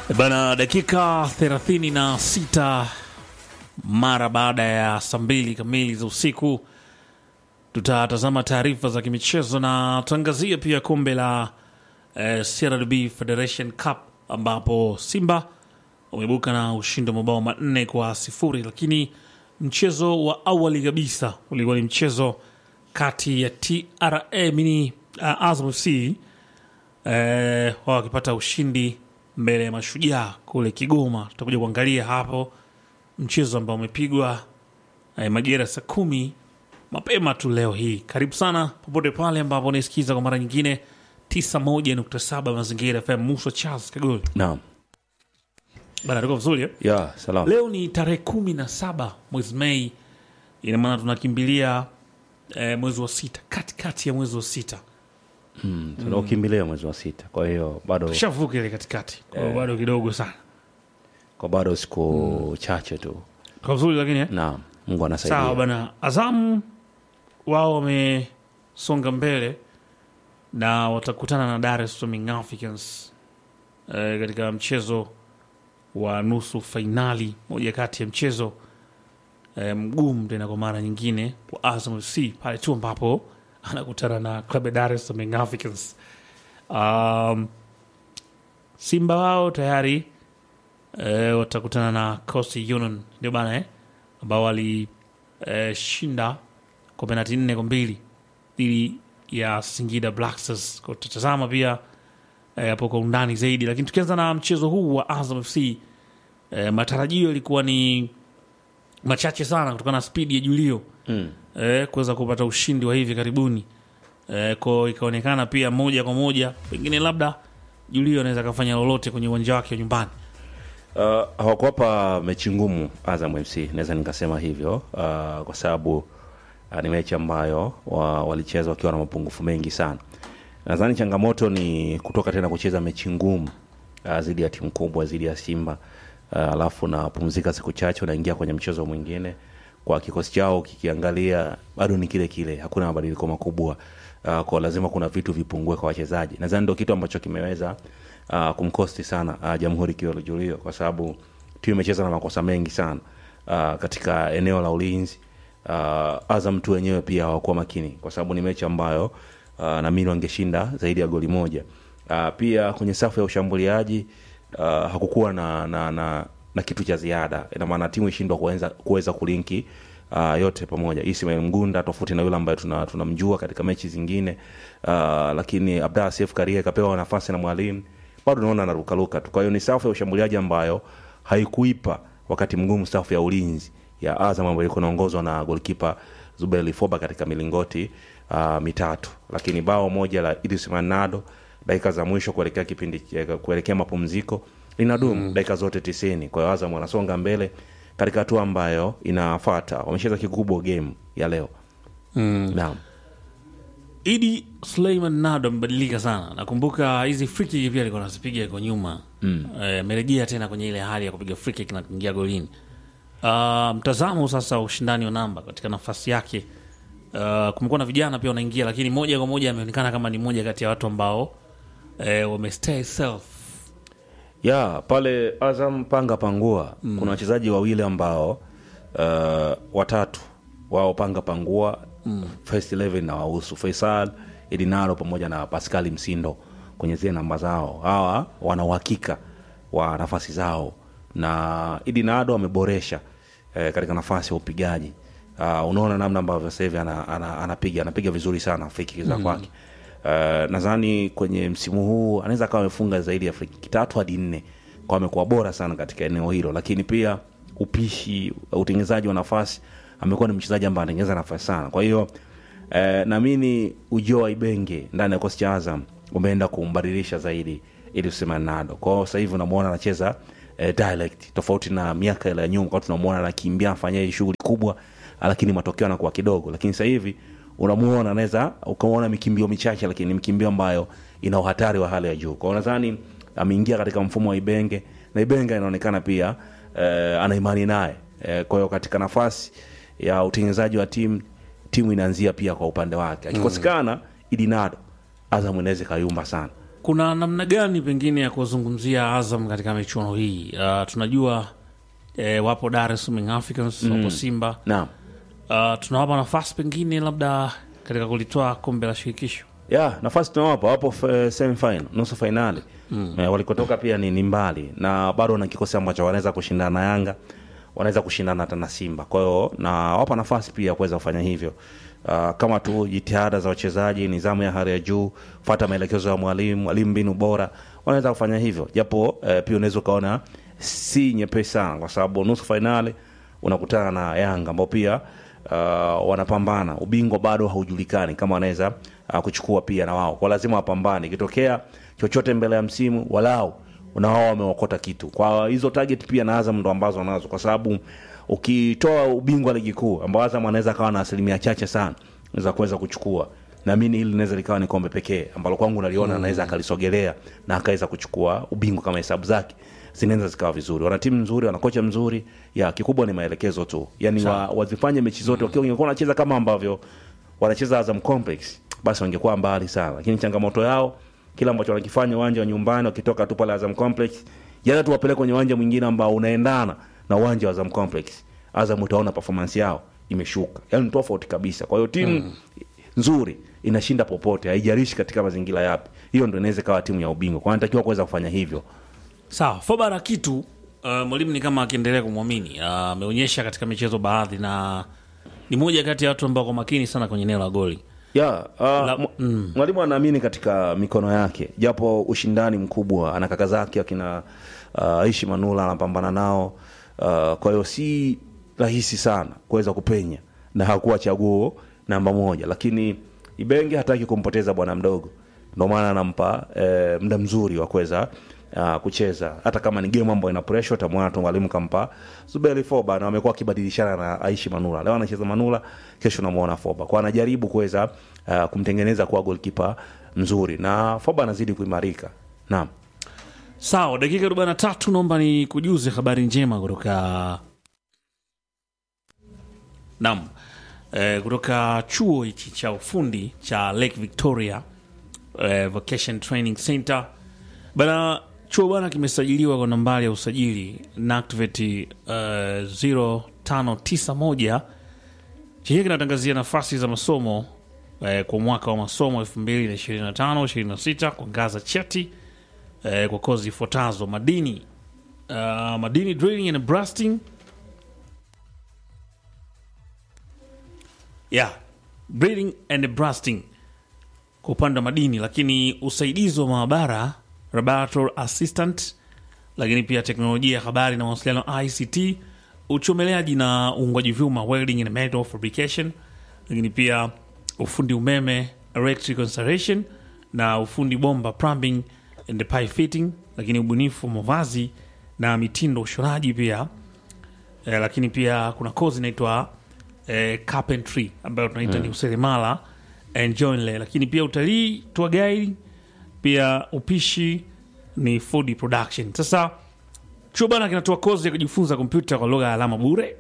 Bana, dakika 36 mara baada ya saa mbili kamili za usiku, tutatazama taarifa za kimichezo na tuangazie pia kombe la eh, CRDB Federation Cup ambapo Simba wameibuka na ushindi wa mabao manne kwa sifuri, lakini mchezo wa awali kabisa ulikuwa ni mchezo kati ya TRA mini uh, Azam FC eh, wao wakipata ushindi mbele ya Mashujaa kule Kigoma. Tutakuja kuangalia hapo mchezo ambao umepigwa eh, majira saa kumi mapema tu leo hii. Karibu sana popote pale ambapo unaisikiza kwa mara nyingine 91.7 Mazingira FM. Musa Charles Kagoli Naam. bana, tuko vizuri eh? Ya, salam. Leo ni tarehe kumi na saba mwezi Mei, ina maana tunakimbilia eh, mwezi wa sita, katikati ya mwezi wa sita, Tunaukimbilia mwezi wa sita. Kwa hiyo bado tushavuka ile katikati, kwa hiyo bado kidogo sana, kwa bado siku chache tu. kwa vizuri lakini eh? Naam. Mungu Sawa anasaidia. bana, Azamu wao wamesonga mbele na watakutana na Dar es Salaam Young Africans eh, katika mchezo wa nusu fainali, moja kati ya mchezo eh, mgumu tena kwa mara nyingine kwa Azam FC pale tu ambapo anakutana na klabu ya Dar es Salaam Young Africans. Um, Simba wao tayari eh, watakutana na Coastal Union ndio bana eh, ambao walishinda kwa penati nne kwa mbili dhidi ya Singida Black Stars. Kwa tutatazama pia eh, hapo kwa undani zaidi, lakini tukianza na mchezo huu wa Azam FC eh, matarajio yalikuwa ni machache sana kutokana na spidi ya Julio Mm. eh, kuweza kupata ushindi wa hivi karibuni eh, ko ikaonekana pia moja kwa moja pengine labda Julio anaweza akafanya lolote kwenye uwanja wake wa nyumbani. Uh, hawakuwapa mechi ngumu Azam FC, naweza nikasema hivyo uh, kwa sababu uh, ni mechi ambayo wa, walicheza wakiwa na mapungufu mengi sana. Nadhani changamoto ni kutoka tena kucheza mechi ngumu uh, zidi ya timu kubwa zidi ya Simba uh, alafu napumzika siku chache, unaingia kwenye mchezo mwingine. Kwa kikosi chao kikiangalia, bado ni kile kile, hakuna mabadiliko makubwa uh, kwa lazima kuna vitu vipungue kwa wachezaji. Nadhani ndio kitu ambacho kimeweza uh, kumkosti sana uh, Jamhuri Kiolo Julio kwa sababu timu imecheza na makosa mengi sana uh, katika eneo la ulinzi. Uh, Azam tu wenyewe pia hawakuwa makini kwa sababu ni mechi ambayo uh, naamini wangeshinda zaidi ya goli moja. Uh, pia kwenye safu ya ushambuliaji uh, hakukuwa na, na, na, na kitu cha ziada. Ina maana timu ishindwa kuweza, kuweza kulinki uh, yote pamoja. Ismail Mgunda tofauti na yule ambaye tuna- tunamjua katika mechi zingine uh, lakini Abdalla Seif Karia ikapewa nafasi na mwalimu bado naona anarukaruka tu. Kwa hiyo ni safu ya ushambuliaji ambayo haikuipa wakati mgumu safu ya ulinzi ya Azam ambayo ilikuwa inaongozwa na golkipa Zuberi Lifoba katika milingoti uh, mitatu, lakini bao moja la Idris Manado dakika za mwisho kuelekea kipindi kuelekea mapumziko linadumu dakika zote tisini. Kwa hiyo Azam wanasonga mbele katika hatua ambayo inafuata. Wamecheza kikubwa game ya leo mm. Naam. Idi Suleiman Nado amebadilika sana. Nakumbuka hizi free kick pia alikuwa anazipiga yuko nyuma Eh, amerejea tena kwenye ile hali ya kupiga free kick na kuingia golini. Ah, mtazamo sasa wa ushindani wa namba katika nafasi yake. Uh, kumekuwa na vijana pia wanaingia, lakini moja kwa moja ameonekana kama ni moja kati ya watu ambao eh, wamestay self ya pale Azam panga pangua kuna wachezaji wawili ambao uh, watatu wao panga pangua first 11 na wahusu Faisal Edinaro pamoja na Pascal Msindo kwenye zile namba zao. Hawa wana uhakika wa nafasi zao, na Edinado ameboresha eh, katika nafasi ya upigaji. Uh, unaona namna ambavyo sasa hivi ana, ana, anapiga anapiga vizuri sana free kick za kwake. Uh, nadhani kwenye msimu huu anaweza akawa amefunga zaidi ya free kick tatu hadi nne, kwa amekuwa bora sana katika eneo hilo, lakini pia upishi, utengenezaji wa nafasi, amekuwa ni mchezaji ambaye anatengeneza nafasi sana. Kwa hiyo eh, naamini ujio wa Ibenge ndani ya kikosi cha Azam umeenda kumbadilisha zaidi ili tuseme Nado. Kwa hiyo sasa hivi unamwona anacheza eh, direct tofauti na miaka ile ya nyuma, kwa tunamwona anakimbia afanya hii shughuli kubwa, lakini matokeo yanakuwa kidogo. Lakini sasa hivi unamuona anaweza ukaona mikimbio michache, lakini ni mikimbio ambayo ina uhatari wa hali ya juu. Kwa hiyo nadhani ameingia katika mfumo wa Ibenge na Ibenge inaonekana pia eh, ana imani naye eh, kwa hiyo katika nafasi ya utengenezaji wa timu timu inaanzia pia kwa upande wake akikosekana Idinado Azam inaweza ikayumba sana kuna namna gani pengine ya kuzungumzia Azam katika michuano hii? Uh, tunajua eh, wapo Dar es Salaam Young Africans wapo Simba naam uh, tunawapa nafasi pengine labda katika kulitoa kombe la shirikisho. ya nafasi tunawapa wapo f- semifinal nusu fainali mm. e, walikotoka pia ni, ni mbali na bado wana kikosi ambacho wanaweza kushindana na yanga wanaweza kushindana hata na simba kwa hiyo na wapa nafasi pia ya kuweza kufanya hivyo uh, kama tu jitihada za wachezaji nidhamu ya hali ya juu fata maelekezo ya mwalimu mwalimu mbinu bora wanaweza kufanya hivyo japo eh, pia unaweza ukaona si nyepesi sana kwa sababu nusu fainali unakutana na yanga ambao pia uh, wanapambana ubingwa bado haujulikani kama wanaweza uh, kuchukua pia na wao kwa lazima wapambane ikitokea chochote mbele ya msimu walau na wao wameokota kitu kwa hizo target pia na azam ndo ambazo wanazo kwa sababu ukitoa ubingwa ligi kuu ambao azam anaweza akawa na asilimia chache sana za kuweza kuchukua naamini hili linaweza likawa ni kombe pekee ambalo kwangu naliona mm. anaweza akalisogelea na akaweza kuchukua ubingwa kama hesabu zake zinaweza zikawa vizuri wana timu nzuri wana kocha mzuri ya kikubwa ni maelekezo tu yani wa, wazifanye mechi zote wakiwa wangekuwa wanacheza kama ambavyo wanacheza Azam Complex basi wangekuwa mbali sana lakini changamoto yao kila ambacho wanakifanya uwanja wa nyumbani wakitoka tu pale Azam Complex jana tu wapeleke kwenye uwanja mwingine ambao unaendana na uwanja wa Azam Complex Azam utaona performance yao imeshuka yani ni tofauti kabisa kwa hiyo timu mm. nzuri inashinda popote haijalishi katika mazingira yapi hiyo ndio inaweza kawa timu ya ubingwa kwa anatakiwa kuweza kufanya hivyo Sawa, Foba na kitu uh, mwalimu ni kama akiendelea kumwamini uh, ameonyesha katika michezo baadhi, na ni moja kati ya watu ambao kwa makini sana kwenye eneo la goli. ya uh, La- mw- mwalimu anaamini katika mikono yake japo ushindani mkubwa ana kaka zake akina uh, aishi manula anapambana nao uh, kwa hiyo si rahisi sana kuweza kupenya na hakuwa chaguo namba moja lakini ibenge hataki kumpoteza bwana mdogo ndio maana anampa eh, muda mzuri wa kuweza uh, kucheza hata kama ni game ambayo ina pressure utamwona tu mwalimu kampa Zuberi Foba na wamekuwa wakibadilishana na Aishi Manula leo anacheza Manula kesho namuona Foba kwa anajaribu kuweza uh, kumtengeneza kuwa goalkeeper mzuri na Foba anazidi kuimarika naam Sawa, dakika 43 naomba ni kujuze habari njema kutoka Naam. Eh, kutoka chuo hichi cha ufundi cha Lake Victoria eh, Vocation Training Center. Bana chuo bana kimesajiliwa kwa nambari ya usajili NACTVET eh, 0591 chenyewe kinatangazia nafasi za masomo eh, kwa mwaka wa masomo 2025 26 kwa ngaza cheti eh, kwa kozi ifuatazo madini uh, madini drilling and blasting yeah drilling and blasting kwa upande wa madini lakini usaidizi wa maabara laboratory assistant lakini pia teknolojia ya habari na mawasiliano ict uchomeleaji na uungwaji vyuma welding and metal fabrication lakini pia ufundi umeme electrical installation na ufundi bomba plumbing and pipe fitting lakini ubunifu wa mavazi na mitindo ushonaji pia eh, lakini pia kuna kozi inaitwa eh, carpentry ambayo tunaita ni useremala and joinery lakini pia utalii tour guide pia upishi ni food production sasa chuo bana kinatoa kozi ya kujifunza kompyuta kwa lugha ya alama bure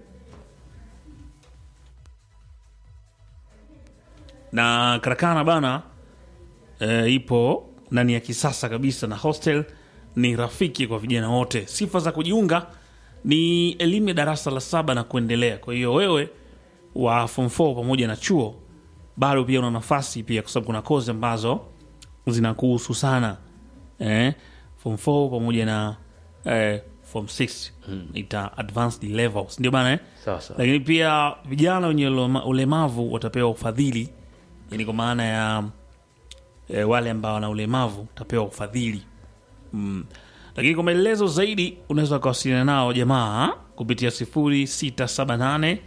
na karakana bana e, ipo na ni ya kisasa kabisa na hostel ni rafiki kwa vijana wote sifa za kujiunga ni elimu ya darasa la saba na kuendelea kwa hiyo wewe wa form 4 pamoja na chuo bado pia una nafasi pia kwa sababu kuna kozi ambazo zinakuhusu sana eh, form 4 pamoja na eh, form 6 ita advanced levels ndio bana eh? sasa lakini pia vijana wenye ulema- ulemavu watapewa ufadhili yani kwa maana ya e, wale ambao wana ulemavu watapewa ufadhili mm. lakini kwa maelezo zaidi unaweza ukawasiliana nao jamaa kupitia 0678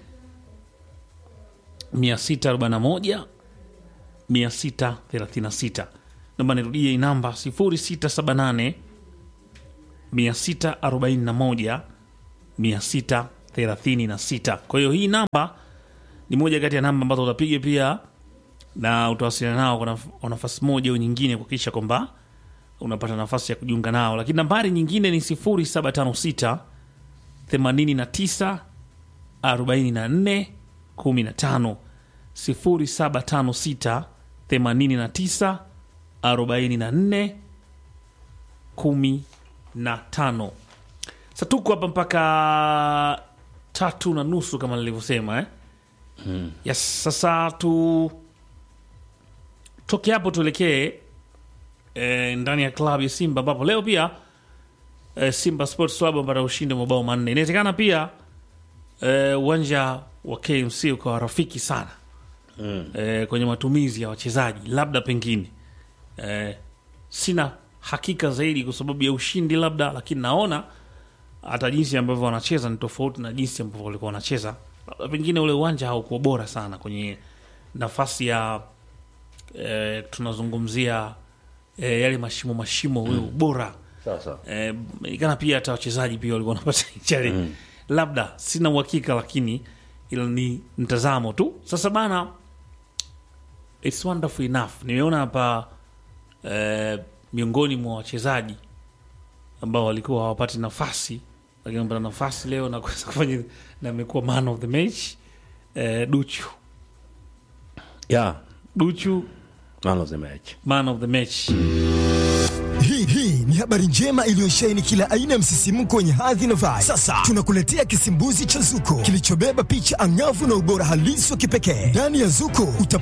641 636 naomba nirudie hii namba 0678 641 636 kwa hiyo hii namba ni moja kati ya namba ambazo utapiga pia na utawasiliana nao kwa naf- kwa nafasi moja au nyingine kuhakikisha kwamba unapata nafasi ya kujiunga nao lakini nambari nyingine ni 0756 89 44 15 0756 89 44 kumi na tano. Sa tuko hapa mpaka tatu na nusu kama nilivyosema eh? Yes, sasa tu toke hapo tuelekee eh, ndani ya klabu ya Simba ambapo leo pia eh, Simba Sports Club wamepata ushindi wa mabao manne. Inawezekana pia eh, uwanja wa KMC ukawa rafiki sana eh, kwenye matumizi ya wachezaji, labda pengine eh, sina hakika zaidi kwa sababu ya ushindi labda, lakini naona hata jinsi ambavyo wanacheza ni tofauti na jinsi ambavyo walikuwa wanacheza. Labda pengine ule uwanja haukuwa bora sana kwenye nafasi ya eh, tunazungumzia eh, yale mashimo mashimo, ule ubora sawa sawa eh, ikana pia hata wachezaji pia walikuwa wanapata challenge labda sina uhakika lakini ila ni mtazamo tu sasa bana it's wonderful enough nimeona hapa eh, miongoni mwa wachezaji ambao walikuwa hawapati nafasi lakini wamepata nafasi leo na kuweza kufanya na amekuwa man of the match eh, duchu yeah duchu man of the match man of the match Hii hii ni habari njema iliyosheheni kila aina ya msisimko wenye hadhi na vibe. Sasa tunakuletea kisimbuzi cha Zuko kilichobeba picha angavu na ubora halisi wa kipekee. Ndani ya Zuko uta